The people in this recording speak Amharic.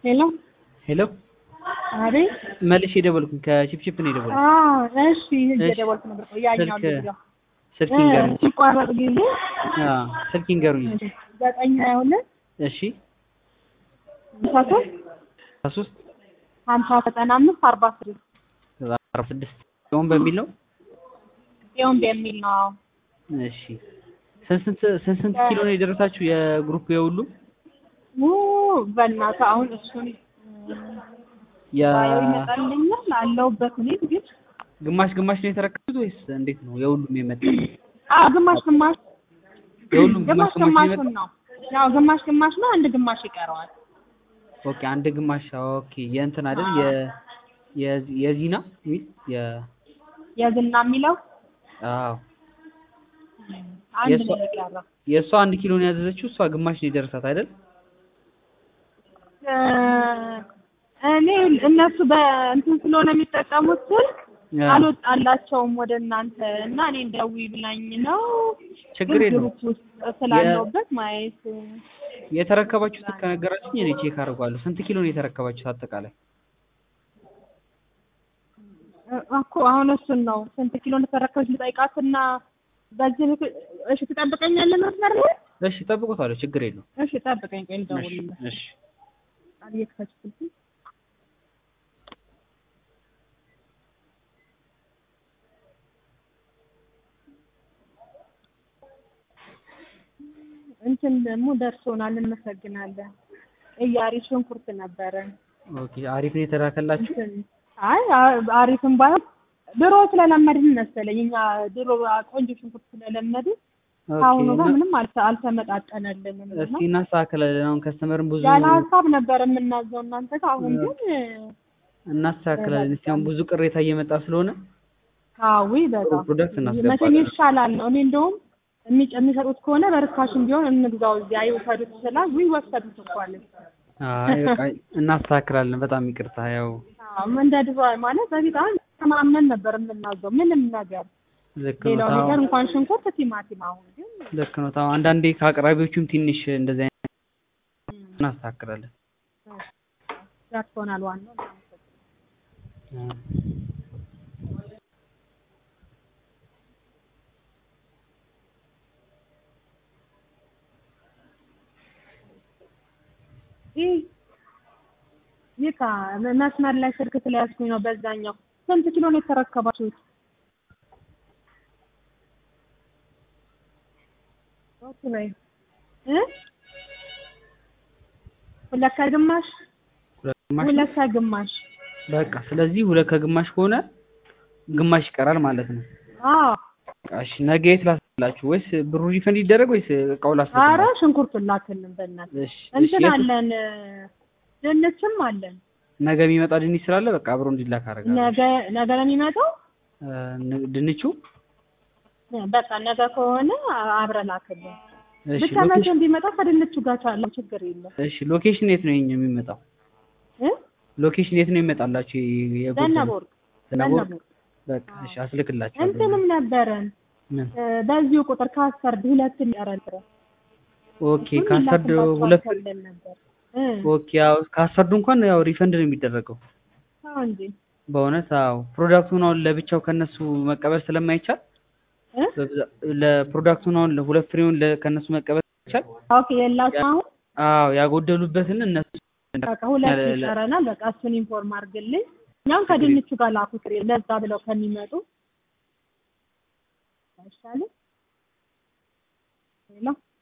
ሄሎ ሄሎ አቤት። መልሼ የደወልኩኝ ከቺፕቺፕ ነው የደወልኩኝ። አዎ እሺ፣ እየደወልኩ ነበር። ቆይ ያኛው ስልክ ልጅ ስልክ ይንገሩኝ። ሲቋረጥ ጊዜ አዎ ስልክ ይንገሩኝ። ዘጠኝ ሀያ ሁለት እሺ ሃምሳ ሶስት አስራ ሶስት ሀምሳ ዘጠና አምስት አርባ ስድስት አርባ ስድስት ሲሆን በሚል ነው። ጽዮን በሚል ነው። አዎ እሺ ስንት ስንት ስንት ስንት ኪሎ ነው የደረሳችሁ የግሩፕ የሁሉም ው በእናትህ አሁን እሱን የ ባየው ይመጣልኛል አለሁበት እኔ ግን ግማሽ ግማሽ ነው የተረከቡት ወይስ እንዴት ነው? የሁሉም የመጣ አዎ ግማሽ ግማሽ የሁሉም ግማሽ ግማሽ ግማሽ ነው ግማሹን የመጣ? ነው። ያው ግማሽ ግማሽ ነው፣ አንድ ግማሽ ይቀረዋል። ኦኬ አንድ ግማሽ ኦኬ የእንትን አይደል የ የዚ- የዚና ሚል የ የዝና የሚለው አዎ አንድ የእሷ- ነው የቀረው። የእሷ አንድ ኪሎ ነው ያዘዘችው እሷ ግማሽ ነው የደረሳት አይደል? እ እኔ እነሱ በእንትን ስለሆነ የሚጠቀሙት ስልክ ያ፣ አልወጣላቸውም ወደ እናንተ እና እኔ ደውዪ ብላኝ ነው ችግር ግን የለውም። ግሩፕ ውስጥ ስላለሁበት ማየት የተረከባችሁት ከነገራችሁኝ እኔ ቼክ አድርጓለሁ። ስንት ኪሎ ነው የተረከባችሁት አጠቃላይ? እ እኮ አሁን እሱን ነው ስንት ኪሎ እንደተረከበች ልጠይቃትና በዚህ ልክ እሺ ትጠብቀኛለህ መስመር ላይ እሺ ጠብቁታለሁ፣ ችግር የለውም። እሺ ጠብቀኝ ቆይ እሺ ልደውልልህ እሺ ቃል እየከፈትኩ ስልኩን እንትን ደግሞ ደርሶናል እንመሰግናለን እያሪ ሽንኩርት ነበረ ኦኬ አሪፍ ነው የተላከላችሁ። እንትን አይ አ- አሪፍም ባይሆን ድሮ ስለለመድን መሰለኝ እኛ ድሮ ቆንጆ ሽንኩርት ስለለመድን ኦኬ ከአሁኑ ጋር እና- ምንም አልተ- አልተመጣጠነልንም እና እስኪ እናስተካክላለን። አሁን ከስተመርም ብዙ ያለ ሀሳብ ነበር የምናዘው እናንተ ጋር አሁን ግን እናስተካክላለን። እስኪ አሁን ብዙ ቅሬታ እየመጣ ስለሆነ አዊ በጣም ፕሮዳክት መቼም እናስገባለን። ይሻላል ነው። እኔ እንደውም የሚጨ- የሚሰጡት ከሆነ በርካሽም ቢሆን እንግዛው እዚያ ይውሰዱት ስላል ውይ ወሰዱት እኮ አለች። አይ በቃ እናስተካክላለን። በጣም ይቅርታ። ያው አዎ እንደ ድሮ ማለት በፊት አሁን ተማምነን ነበር የምናዘው ምንም ነገር ልክ ነው። ሌላው ታው ነገር እንኳን ሽንኩርት፣ ቲማቲም አሁን ግን ልክ ነው። ታው አንዳንዴ ከአቅራቢዎቹም ትንሽ እንደዚህ አይነት እናስተካክላለን። ያትሆናል ዋናው ይህ ይካ መስመር ላይ ስልክ ስለያዝኩኝ ነው። በዛኛው ስንት ኪሎ ነው የተረከባችሁት? ኦኬ ላይ እ ሁለት ከግማሽ ሁለት ግማሽ ሁለት ከግማሽ በቃ ስለዚህ ሁለት ከግማሽ ከሆነ ግማሽ ይቀራል ማለት ነው። አዎ። በቃ እሺ ነገ የት ላስላችሁ? ወይስ ብሩ ሪፈንድ ይደረግ ወይስ እቃው አረ ላስላችሁ? ሽንኩርቱን ላክልን በእናትህ። እሺ እሺ እንትን የት- አለን ድንችም አለን። ነገ የሚመጣ ድንች ስላለ በቃ አብሮ እንዲላክ አደርጋለሁ። ነገ ነገ ነው የሚመጣው። እ፣ ን- ድንቹ በቃ ነገ ከሆነ አብረን ላክልን። እሺ ብቻ መቼ ሎኬሽን እንዲመጣ ከድንቹ ጋር ካለው ችግር የለም እሺ ሎኬሽን የት ነው የኛ የሚመጣው? እ ሎኬሽን የት ነው የሚመጣላችሁ? የ- የጎጃም- ዘነበወርቅ ዘነበወርቅ? ዘነበወርቅ በቃ እሺ አስልክላችኋለሁ። እንትንም ነበረን ምን እ፣ በዚሁ ቁጥር ካሰርድ ሁለት የሚቀረን ኦኬ ካሰርድ ሁለት ብለን ነበር እ ኦኬ ያው ካሰርዱ እንኳን ያው ሪፈንድ ነው የሚደረገው። አዎ እንጂ በእውነት አዎ ፕሮዳክቱን አሁን ለብቻው ከነሱ መቀበል ስለማይቻል እ በብዛ- ለፕሮዳክቱን አሁን ለሁለት ፍሬውን ለ- ከነሱ መቀበል ይቻል። ኦኬ የላችሁ አሁን አዎ ያጎደሉበትን እነሱ በቃ ሁለት ለ- ለ- ይቀረናል። በቃ እሱን ኢንፎርም አድርግልኝ። እኛም ከድንቹ ጋር ላኩት ለዛ ብለው ከሚመጡ አይሻልም? ሌላ